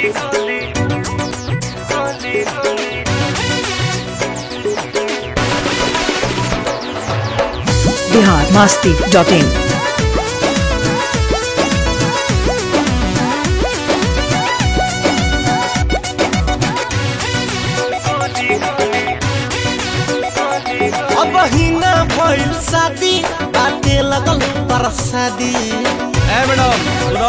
Bihar Masti dot in अब हिना भइल शादी बाटे लगल परसादी ए मैडम सुनो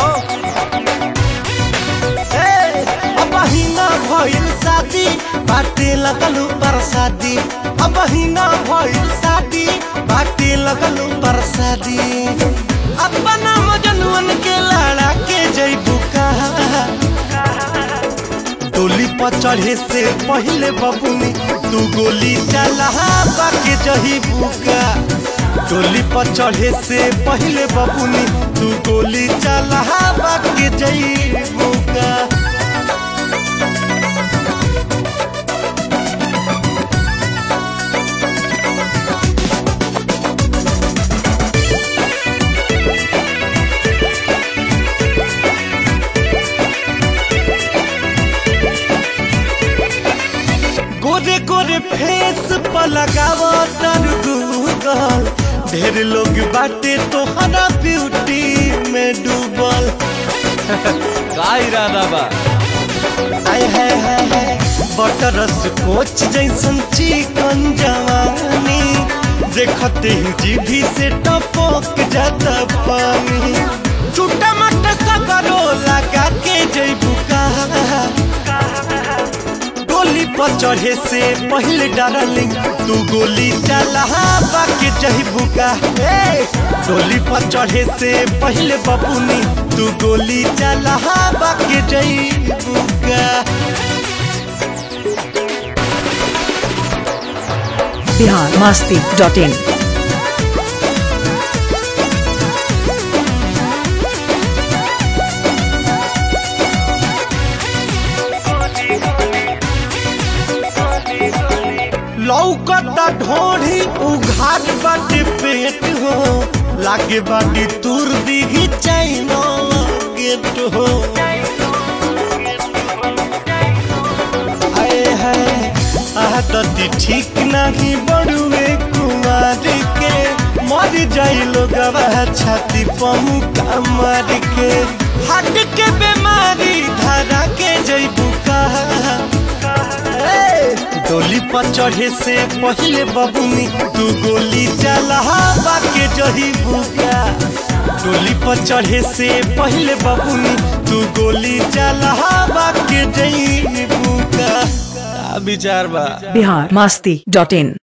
ए, अब हिना भइल शादी बाटे लगल परसादी अब हिना भइल शादी बाटे लगल परसादी अपना मजनुअन के लड़ा के जइबू कहा डोली पर चढ़े से पहले बबुनी तू गोली चला बाके जही बुका डोली पर चढ़े से पहले बबुनी तू गोली चला बाके जही बुका गोरे गोरे फेस पर लगावो तर गूगल ढेर लोग बाटे तोहरा ब्यूटी में डूबल का इरादा बा आय है है है बटरस कोच जैसन चिकन जवानी देखते ही जीभी से टपक जाता पानी छोटा मोटा सगरो लगा के जैबू कहा गोली पर चढ़े से पहले डार्लिंग तू गोली चला बाके जहिबू का ए गोली पर चढ़े से पहले बबुनी तू गोली चला बाके जहिबू का बिहार मास्ती डॉट इन लौकता ढोढ़ी उघाट बाटे पेट हो लागे बाटी तुर दिही चाइना गेट हो आए है आदती ठीक नहीं बड़ुए कुमार के मर जाई लोग छाती पमुका मार के हट के बीमारी धरा के जैबू कहा ए, डोली पर चढ़े से पहले बबुनी तू गोली चला बाके जही बुका डोली पर चढ़े से पहले बबुनी तू गोली चला बाके जही बुका का विचार बा बिहार मास्ती डॉट इन